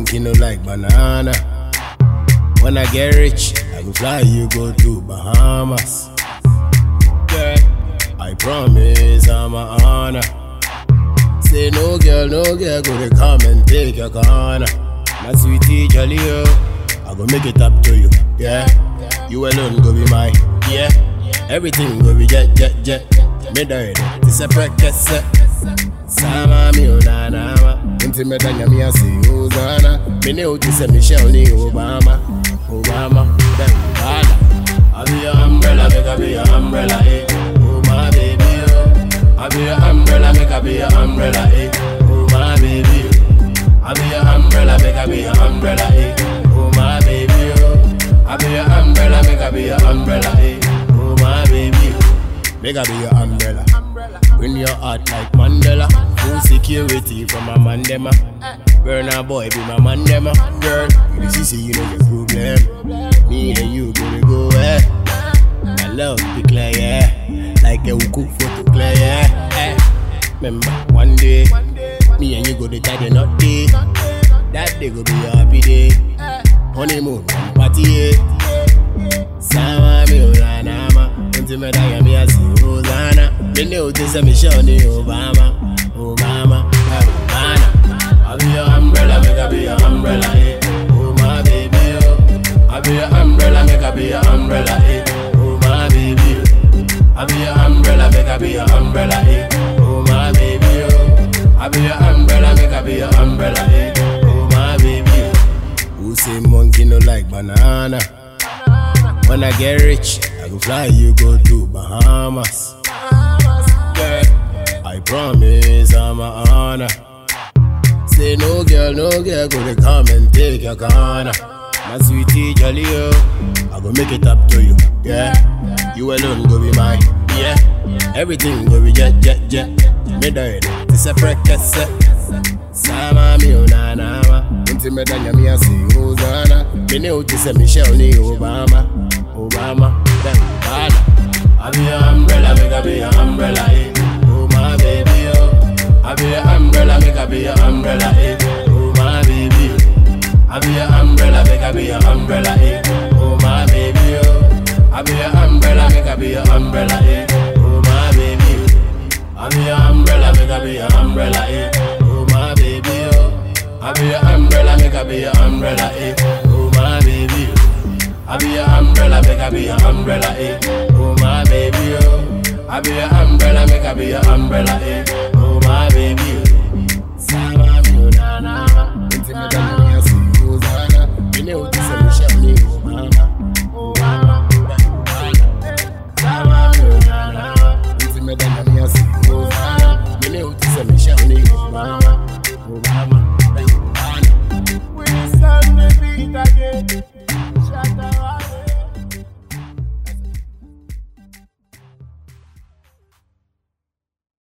monkey no like banana. When I get rich, I go fly you go to Bahamas. Girl, I promise I'm a honor. Say no girl, no girl, go to come and take your corner. My sweetie jolly oh, I go make it up to you, yeah. You alone go be mine, yeah. Everything go be jet, jet, jet. Me die, this a practice. Sama mi unanama, unti me danya mi asi uzana. Me ne uti se Michelle ni Obama, Obama, then Obama. I be your umbrella, make I be your umbrella, eh. Oh my baby, oh. I be your umbrella, make I be your umbrella, eh. Oh my baby, oh. I be your umbrella, make I be your umbrella, eh. Oh my baby, oh. I be your umbrella, make I be your umbrella, eh. Oh my baby, oh. make I be your umbrella. Win your heart like Mandela. Full security from my mandema. Burn a boy, be my mandema. Girl, you see, see, you know your problem. Me and you gonna go, eh. My love be clear, yeah. Like a cook photo clear, yeah. Eh. Remember, one day, me and you go to tie the knot day. That day go be a happy day. Honeymoon, party, yeah. Sama mi ulanama, unti me daya mi asi Rosanna. Me ne uti se Michelle ni Obama, Obama, eh, Obama. I be your umbrella, make I be your umbrella, eh. Oh my baby, oh. I be your umbrella, make I be your umbrella, eh. Oh my baby, oh. I be your umbrella, make I be your umbrella, eh. Oh my baby, oh. I be your umbrella, make I be your umbrella, eh. Oh my baby, oh. Who say monkey no like banana? When I get rich, I go fly you go to Bahamas. Girl, I promise I'm a honor. Say no girl, no girl, go to come and take your corner. My sweetie jolly oh, I go make it up to you, yeah. You alone go be mine, yeah. Everything go be jet, jet, jet. Me die, this a practice. Sama mi unanama, unti me danya mi asi Rosanna. Me ne uti se Michelle ni Obama, Obama, then Obama. I be your umbrella, make I be your umbrella, eh. Oh my baby, oh. I be your umbrella, make I be your umbrella, eh. Oh my baby, oh. I be your umbrella, make I be your umbrella, eh. Oh my baby, oh. I be your umbrella, make I be your umbrella, eh. Oh my baby, oh. I be your umbrella, make I be your umbrella, eh. Oh my baby, oh. I be your umbrella, make I be your umbrella, eh. Oh my baby, oh. I be your umbrella, make I be your umbrella, eh. Oh my baby, oh. I be your umbrella, make I be your umbrella, eh. Oh my baby, oh.